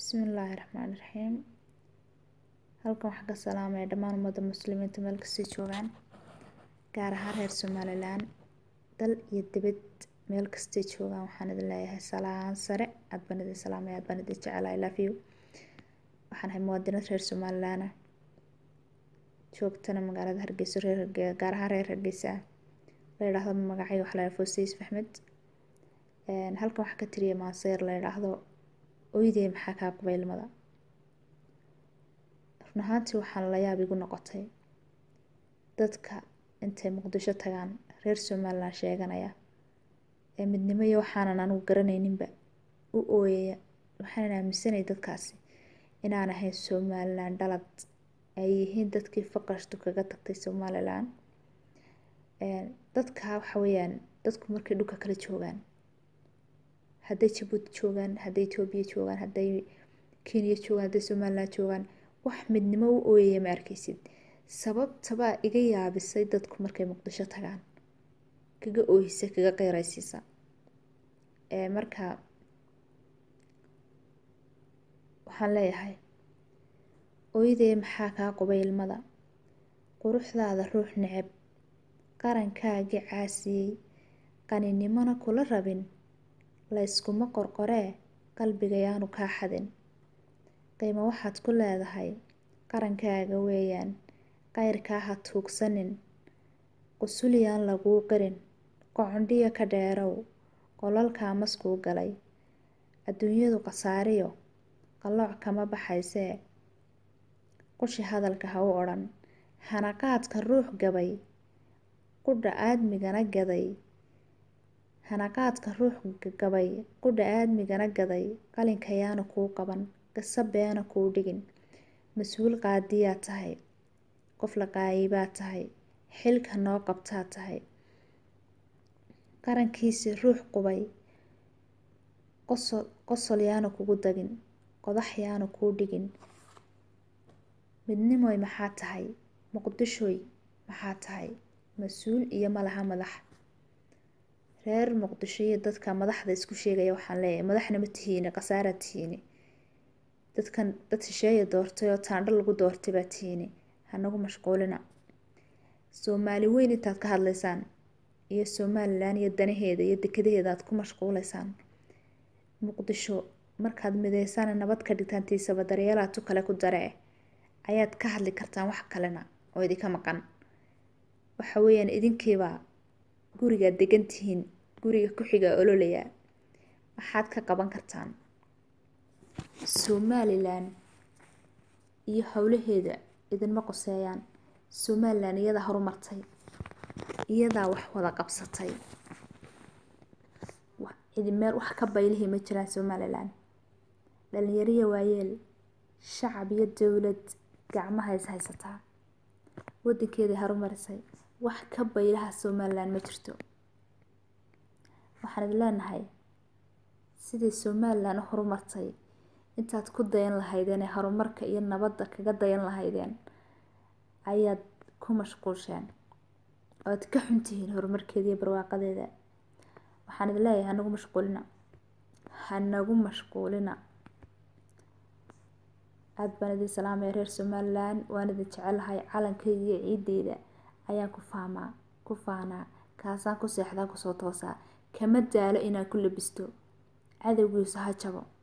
Bismillaahi Raxmaani Raxiim halkan waxaan ka salaamaya dhammaan ummadda muslimiinta meel kastay joogaan gaar ahaan reer Somaliland dal iyo dibad meel kastay joogaan waxaan idin leeyahay salaan sare aad baan idin salaamaya aad baan idin jecelahay I love you waxaan ahay muwaadinad reer Somaliland ah joogtana magaalada Hargeysa reer gaar ahaan reer Hargeysa la yidhaahdo magacayga waxaa la yidhaahdaa Foosiis Maxmed halkan waxaan ka tiriyay maaseer la yidhaahdo ooyday maxaa kaa qubay ilmada run ahaantii waxaan la yaab igu noqotay dadka intay muqdisho tagaan reer Somaliland sheeganaya ee midnimo iyo waxaanan anigu garanayninba u ooyaya waxaan aaminsanay dadkaasi inaan ahayn Somaliland dhalad ay yihiin dadkii faqashtu kaga tagtay Somaliland dadka waxa weeyaan dadku markay dhulka kala joogaan hadday Jabuuti joogaan hadday Itoobiya joogaan hadday Kenya joogaan hadday Somaliland joogaan wax midnimo u ooyaya ma arkaysid sababtabaa iga yaabisay dadku markay muqdisho tagaan kaga oohisa kaga qeyraysiisa marka waxaan leeyahay ooyday maxaa kaa qubay ilmada quruxdaada ruux neceb qarankaagii caasiyey qaninimona kula rabin layskuma qorqoree qalbigayaanu kaa xadin qiimo waxaad ku leedahay qarankaaga weeyaan qayrkaa ha tuugsanin qusulyaan laguu qirin qocondhiyo ka dheerow qolalkaa maskuu galay adduunyadu khasaariyo qallooc kama baxaysee qushi hadalka ha u odhan hanaqaadka ruux gabay qudha aadmigana gaday hanaqaadka ruux gabay qudha aadmigana gaday qalinkayaana kuu qaban gasabeena kuu dhigin mas-uul qaadiyaa tahay qof la qaayibaa tahay xilka noo qabtaa tahay qarankiisi ruux qubay qosol yaana kugu dagin qodax yaana kuu dhigin midnimoy maxaa tahay muqdishoy maxaa tahay mas-uul iyo malaha madax reer muqdisho iyo dadka madaxda isku sheegaya waxaan leeyahay madaxna ma tihiine khasaaraa tihiine dadkan dad shisheeya doortay oo taandho lagu doortay baa tihiine hanagu mashquulina soomaali weyn intaad ka hadlaysaan iyo somaliland iyo danaheeda iyo dekadaheeda aad ku mashquulaysaan muqdisho markaad mideysaan nabad ka dhigtaan tiisaba daryeelaad tu kale ku daree ayaad ka hadli kartaan wax kalena oo idinka maqan waxa weeyaan idinkiibaa gurigaad degan tihiin guriga ku-xigaa ololaya maxaad ka qaban kartaan somaliland iyo howlaheeda idinma qoseeyaan somaliland iyadaa horumartay iyadaa wax wada qabsatay meel wax ka baylihii ma jiraan somaliland dhalinyariya waayeel shacab iyo dowlad gacmaha is haysataa wadankeedii horumarisay wax ka baylaha somaliland ma jirto waxaan idin leenahay sidii somaliland u horumartay intaad ku dayan lahaydeen ee horumarka iyo nabadda kaga dayan lahaydeen ayaad ku mashquusheen oad ka xuntihiin horumarkeeda iyo barwaaqadeeda waxaan idin leeyahay hanagu mashquulina hanagu mashquulina aada baan idin salaamaya reer somaliland waan idin jecelahay calankayga iyo ciideyda ayaan ku faamaa ku faanaa kaasaan ku seexdaa kusoo toosaa kama daalo inaan ku labisto cadowgiisu ha jabo